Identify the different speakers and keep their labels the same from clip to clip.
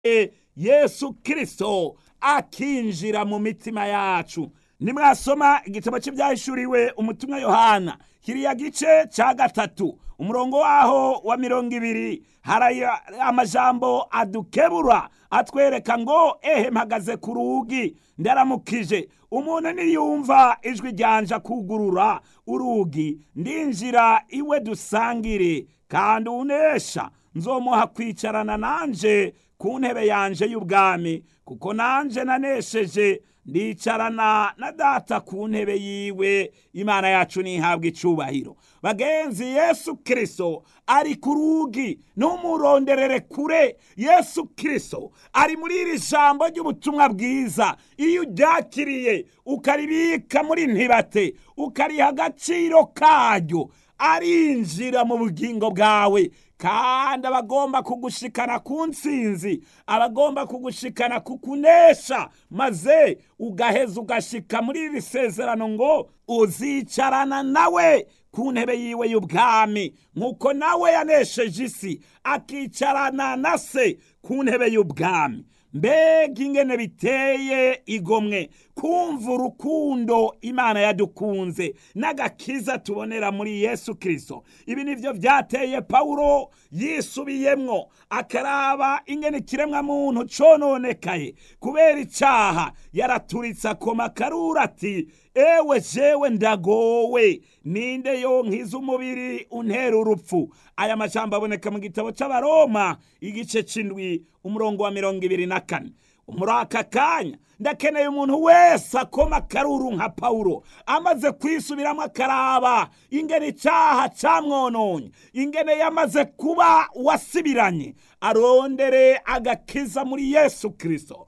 Speaker 1: yesu kirisito akinjira mu mitima yacu nimwasoma igitabo cy'ibyahishuriwe umutumwa yohana kiriya gice cya gatatu umurongo waho wa mirongo ibiri hari amajambo adukebura atwereka ngo ehe mpagaze ku rugi ndaramukije umuntu niyumva ijwi ryanja kugurura urugi ndinjira iwe dusangire kandi unesha nzomuha kwicarana nanje ku ntebe yanje y'ubwami kuko nanje nanesheje ndicarana na data ku ntebe yiwe imana yacu ntihabwe icubahiro bagenzi yesu kirisito ari ku rugi ntumuronderere kure yesu kirisito ari muri iri jambo ry'ubutumwa bwiza iyo uryakiriye ukaribika muri ntibate ukariha agaciro karyo arinjira mu bugingo bwawe kandi abagomba kugushikana ku nsinzi abagomba kugushikana ku kunesha maze ugaheza ugashika muri iri sezerano ngo uzicarana nawe ku ntebe yiwe y'ubwami nk'uko nawe yanesheje isi akicarana na se ku ntebe y'ubwami mbega ingene biteye igomwe kumva urukundo imana yadukunze n'agakiza tubonera muri yesu kirisito ibi nibyo byateye pawulo yisubiyemwo akaraba ingene ikiremwa muntu cononekaye kubera icyaha yaraturitse akoma karura ati ewe jewe ndagowe ninde yonkiza umubiri untera urupfu aya majambo aboneka mu gitabo cy'abaroma igice c'indwi umurongo wa mirongo ibiri na kane muri aka kanya ndakeneye umuntu wese akoma akaruru nka pawulo amaze kwisubiramo akaraba ingene icyaha cyamwononye ingene yamaze kuba wasibiranye arondere agakiza muri yesu kirisito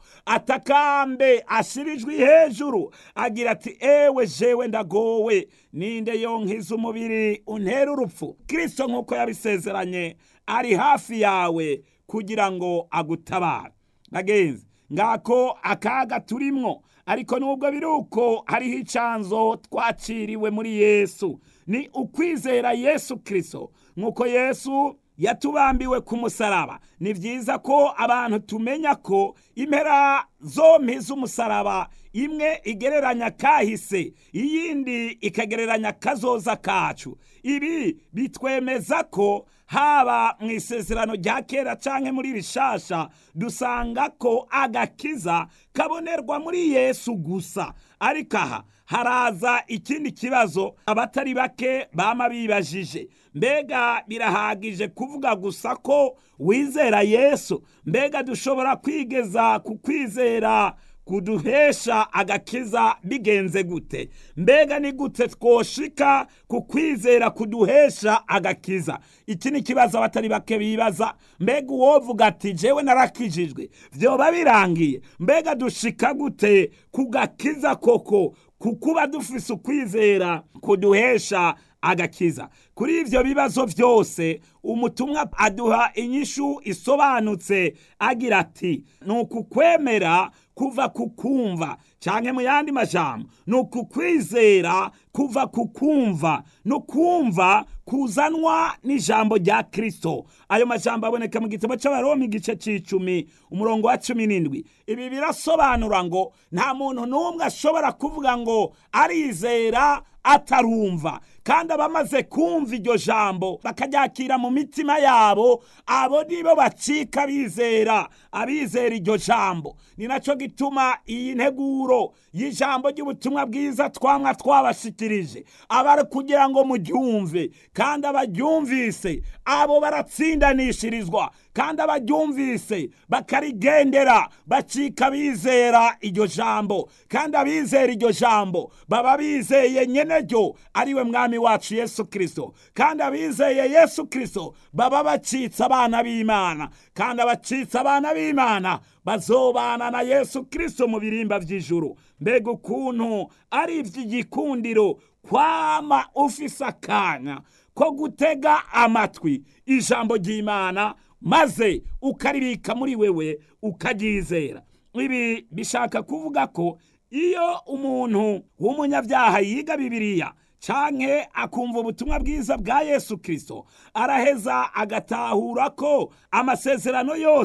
Speaker 1: atakambe ashirijwe hejuru agira ati ewe jewe ndagowe ninde yonkiza umubiri untera urupfu kirisito nk'uko yabisezeranye ari hafi yawe kugira ngo agutabare bagenzi ngako akaga turimwo ariko nubwo biri uko hariho icanzo twaciriwe muri yesu ni ukwizera yesu kirisito nk'uko yesu yatubambiwe ku musaraba ni byiza ko abantu tumenya ko impera zompi z'umusaraba imwe igereranya kahise iyindi ikagereranya kazoza kacu ibi bitwemeza ko haba mu isezerano rya kera cyangwa muri rishasha dusanga ko agakiza kabonerwa muri yesu gusa ariko aha haraza ikindi kibazo abatari bake bama bibajije mbega birahagije kuvuga gusa ko wizera yesu mbega dushobora kwigeza ku kwizera kuduhesha agakiza bigenze gute mbega ni gute twoshika ku kwizera kuduhesha agakiza iki ni ikibazo abatari bake bibaza mbega uwovuga ati jewe narakijijwe vyoba birangiye mbega dushika gute ku gakiza koko kukuba dufise ukwizera kuduhesha agakiza kuri ivyo bibazo vyose umutumwa aduha inyishu isobanutse agira ati ni ukukwemera kuva ku kumva canke mu yandi majambo ni ukukwizera kuva ku kumva no kumva kuzanwa n'ijambo rya kristo ayo majambo aboneka mu gitabo c'abaroma igice c'icumi umurongo wa cumi n'indwi ibi birasobanura ngo nta muntu n'umwe ashobora kuvuga ngo arizera atarumva kandi abamaze kumva iryo jambo bakaryakira mu mitima yabo abo nibo bacika bizera abizera iryo jambo ni nacyo gituma iyi nteguro y'ijambo ry'ubutumwa bwiza twamwa twabashikirije aba kugira ngo muryumve kandi abaryumvise abo baratsindanishirizwa kandi abaryumvise bakarigendera bacika bizera iryo jambo kandi abizera iryo jambo baba bizeye nyene ryo ariwe mwami wacu yesu kirisito kandi abizeye yesu kirisito baba bacitse abana b'imana kandi abacitse abana b'imana bazobana na yesu kirisito mu birimba by'ijuru mbega ukuntu ari iby'igikundiro kwama ufise akanya ko gutega amatwi ijambo ry'imana maze ukaribika muri wewe ukaryizera ibi bishaka kuvuga ko iyo umuntu w'umunyabyaha yiga bibiliya canke akumva ubutumwa bwiza bwa yesu kirisito araheza agatahura ko amasezerano yose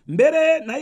Speaker 1: mbere na